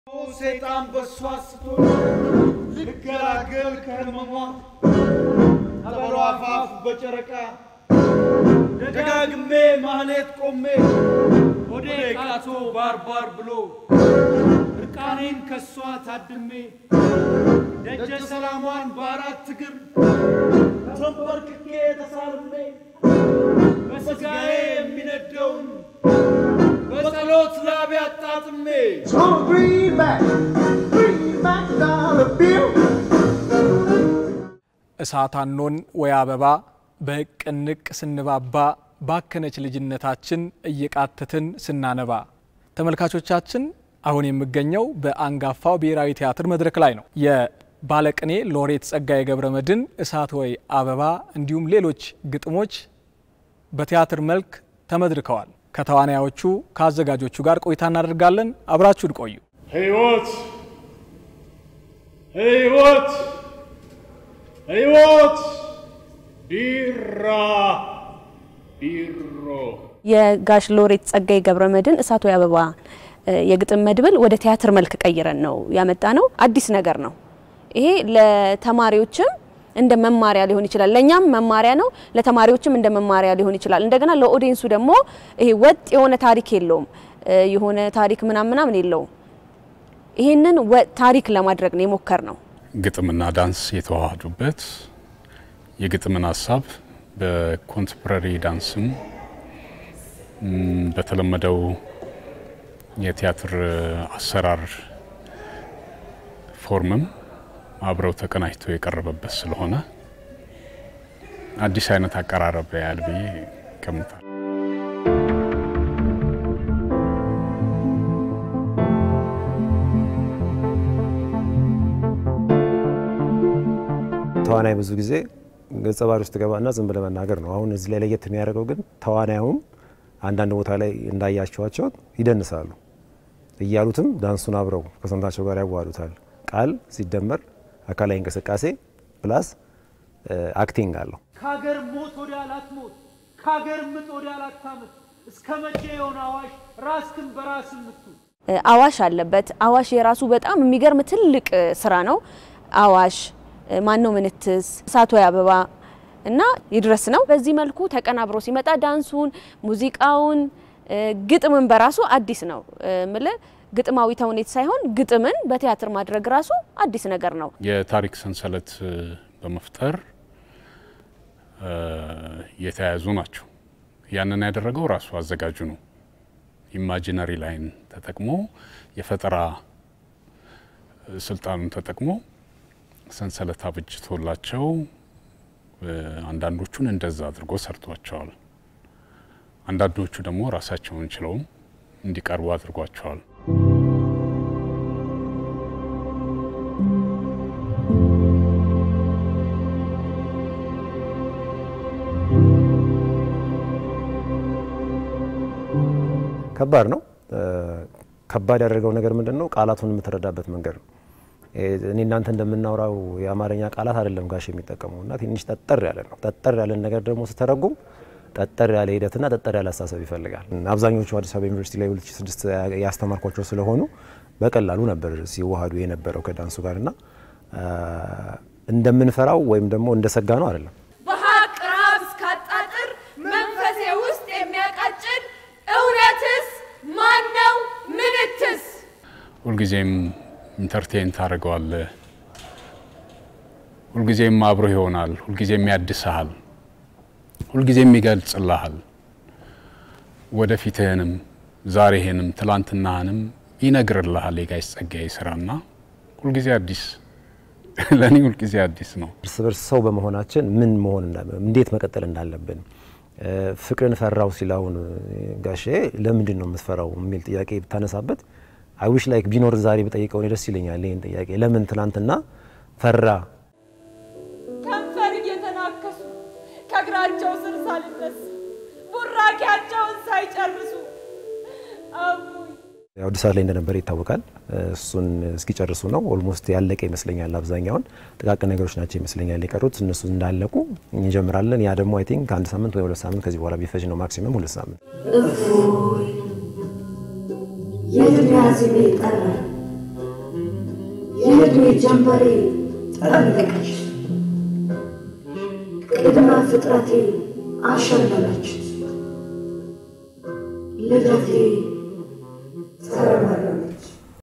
ሴጣን በሷ ስቶ ልገላገል ከህመሟ አበሯ አፋፍ በጨረቃ ደጋግሜ ማህሌት ቆሜ ወደ ቃቶ ባርባር ብሎ እርቃኔን ከሷ ታድሜ ደጀ ሰላሟን በአራት እግር ተንበርክኬ ተሳልሜ በስጋዬ የሚነደውን በጸሎት ላብ አጣጥሜ Gonna bring back, bring back dollar bill. እሳት አኖን ወይ አበባ በቅንቅ ስንባባ ባከነች ልጅነታችን እየቃተትን ስናነባ። ተመልካቾቻችን አሁን የምገኘው በአንጋፋው ብሔራዊ ቲያትር መድረክ ላይ ነው። የባለቅኔ ሎሬት ጸጋዬ ገብረ መድኅን እሳት ወይ አበባ እንዲሁም ሌሎች ግጥሞች በቲያትር መልክ ተመድርከዋል። ከተዋናዮቹ ከአዘጋጆቹ ጋር ቆይታ እናደርጋለን። አብራችሁን ቆዩ። ሕይወት ሕይወት ሕይወት ቢራ ቢሮ የጋሽ ሎሬት ጸጋዬ ገብረ መድኅን እሳት ወይ አበባ የግጥም መድብል ወደ ቲያትር መልክ ቀይረን ነው ያመጣ ነው። አዲስ ነገር ነው ይሄ። ለተማሪዎችም እንደ መማሪያ ሊሆን ይችላል። ለእኛም መማሪያ ነው፣ ለተማሪዎችም እንደ መማሪያ ሊሆን ይችላል። እንደገና ለኦዲየንሱ ደግሞ ይሄ ወጥ የሆነ ታሪክ የለውም፣ የሆነ ታሪክ ምናምን ምናምን የለውም። ይህንን ወጥ ታሪክ ለማድረግ ነው የሞከር ነው። ግጥምና ዳንስ የተዋሃዱበት የግጥምን ሀሳብ በኮንቴምፖራሪ ዳንስም ም፣ በተለመደው የቲያትር አሰራር ፎርምም አብረው ተቀናጅቶ የቀረበበት ስለሆነ አዲስ አይነት አቀራረብ ያህል ብዬ ገምታለሁ። ተዋናይ ብዙ ጊዜ ገጸ ባህሪ ውስጥ ገባና ዝም ብለህ መናገር ነው። አሁን እዚህ ላይ ለየት የሚያደርገው ግን ተዋናዩም አንዳንድ ቦታ ላይ እንዳያቸዋቸው ይደንሳሉ። እያሉትም ዳንሱን አብረው ከሰውነታቸው ጋር ያዋሉታል። ቃል ሲደመር አካላዊ እንቅስቃሴ ፕላስ አክቲንግ አለው። ከሀገር ሞት ወዲያ ላትሞት ከሀገር ምጥ ወዲያ ላታምት እስከ መቼ የሆነ አዋሽ ራስክን በራስ ምቱ አዋሽ አለበት። አዋሽ የራሱ በጣም የሚገርም ትልቅ ስራ ነው። አዋሽ ማን ነው ምንትስ፣ እሳት ወይ አበባ እና ይድረስ ነው። በዚህ መልኩ ተቀናብሮ ሲመጣ ዳንሱን፣ ሙዚቃውን፣ ግጥምን በራሱ አዲስ ነው ምል ግጥማዊ ተውኔት ሳይሆን ግጥምን በቲያትር ማድረግ ራሱ አዲስ ነገር ነው። የታሪክ ሰንሰለት በመፍጠር የተያያዙ ናቸው። ያንን ያደረገው ራሱ አዘጋጁ ነው። ኢማጂነሪ ላይን ተጠቅሞ የፈጠራ ስልጣኑን ተጠቅሞ ሰንሰለት አብጅቶላቸው አንዳንዶቹን እንደዛ አድርጎ ሰርቷቸዋል። አንዳንዶቹ ደግሞ ራሳቸውን ችለውም እንዲቀርቡ አድርጓቸዋል። ከባድ ነው። ከባድ ያደረገው ነገር ምንድን ነው? ቃላቱን የምትረዳበት መንገድ ነው። እኔ እናንተ እንደምናወራው የአማርኛ ቃላት አይደለም ጋሽ የሚጠቀመው እና ትንሽ ጠጠር ያለ ነው። ጠጠር ያለን ነገር ደግሞ ስተረጉም ጠጠር ያለ ሂደትና ጠጠር ያለ አስተሳሰብ ይፈልጋል። አብዛኞቹ አዲስ አበባ ዩኒቨርሲቲ ላይ 2006 ያስተማርኳቸው ስለሆኑ በቀላሉ ነበር ሲዋሃዱ የነበረው ከዳንሱ ጋር እና እንደምንፈራው ወይም ደግሞ እንደሰጋ ነው አይደለም። በሀቅ ረሃብ እስካጣጥር መንፈሴ ውስጥ የሚያቃጭል እውነትስ ማን ነው ምንትስ ሁልጊዜም ኢንተርቴን ታደርገዋለህ። ሁልጊዜም አብሮ ይሆናል። ሁልጊዜም ያድስሃል። ሁልጊዜም ይገልጽልሃል። ወደፊትህንም ዛሬህንም ትላንትናህንም ይነግርልሃል። የጋሽ ጸጋዬ ስራና ሁልጊዜ አዲስ ለእኔ ሁልጊዜ አዲስ ነው። እርስ በርስ ሰው በመሆናችን ምን መሆን እንዴት መቀጠል እንዳለብን ፍቅርን ፈራው ሲል አሁን ጋሼ ለምንድን ነው የምትፈራው የሚል ጥያቄ ብታነሳበት አይዊሽ ላይክ ቢኖር ዛሬ ብጠይቀው እኔ ደስ ይለኛል። ይህን ጥያቄ ለምን ትናንትና ፈራ? ከንፈር እየተናከሱ ከእግራቸው ስር ሳልነስ ቡራኪያቸውን ሳይጨርሱ አቡይ ያው እድሳት ላይ እንደነበረ ይታወቃል። እሱን እስኪጨርሱ ነው ኦልሞስት ያለቀ ይመስለኛል። አብዛኛውን ጥቃቅን ነገሮች ናቸው ይመስለኛል የቀሩት። እነሱ እንዳለቁ እንጀምራለን። ያ ደግሞ አይ ቲንክ አንድ ሳምንት ወይ ሁለት ሳምንት ከዚህ በኋላ ቢፈጅ ነው ማክሲመም ሁለት ሳምንት። እፎይ የድንያዝ ቤት ጠራኝ የዕድሜ ጀንበሬ ጠለቀች፣ ቅድመ ፍጥረቴ አሸለለች፣ ልደቴ